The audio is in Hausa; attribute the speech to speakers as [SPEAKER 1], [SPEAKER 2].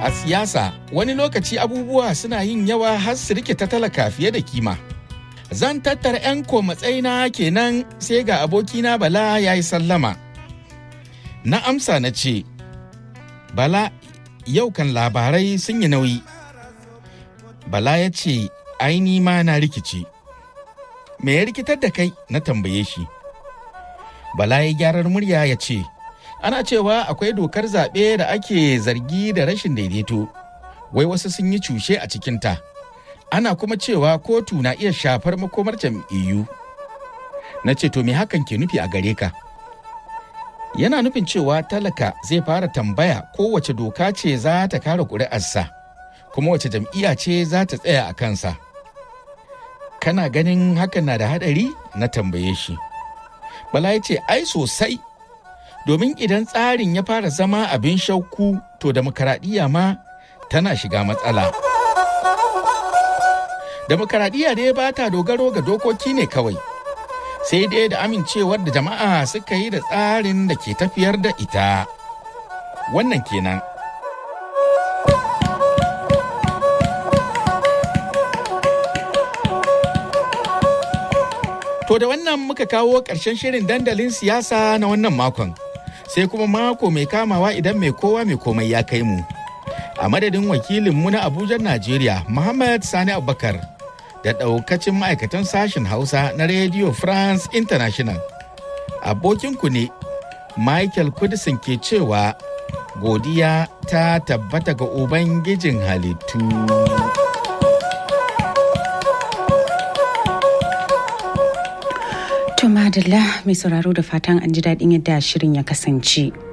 [SPEAKER 1] A siyasa wani lokaci abubuwa suna yin yawa har su rike ta talaka fiye da kima. Zan tattara 'yan matsayina kenan sai ga abokina Bala ya yi sallama. Na amsa na ce, Bala yau kan labarai sun yi nauyi. Bala ya ce, aini ma na rikici. Me ya rikitar da kai na tambaye shi. Bala ya gyarar murya ya ce, ana cewa akwai dokar zaɓe da ake zargi da rashin daidaito, wai wasu sun yi cushe a cikinta. Ana kuma cewa kotu na iya shafar makomar jam'iyyu. Na ce, to me hakan ke nufi a gare ka? Yana nufin cewa talaka zai fara tambaya kowace doka ce za ta kare ƙuri'arsa, kuma wace jam'iyya ce za ta tsaya a kansa. Kana ganin hakan na da haɗari? Na tambaye shi. Bala ya ce, ai sosai. domin idan tsarin ya fara zama abin shauku to demokaradiyya ma tana shiga matsala. Demokaradiyya dai ba ta dogaro ga dokoki ne kawai, sai dai da amincewar da jama'a suka yi da tsarin da ke tafiyar da ita. Wannan kenan. To da wannan muka kawo ƙarshen shirin dandalin siyasa na wannan makon. sai kuma mako mai kamawa idan mai kowa mai komai ya kai mu. A madadin wakilinmu na Abuja, Najeriya, Muhammad Sani Abubakar, da ɗaukacin ma'aikatan sashen Hausa na Radio France International. Abokinku ne, Michael Kudisin ke cewa godiya ta tabbata ga Ubangijin halittu.
[SPEAKER 2] To madalla mai sauraro da fatan an ji daɗin yadda shirin ya kasance.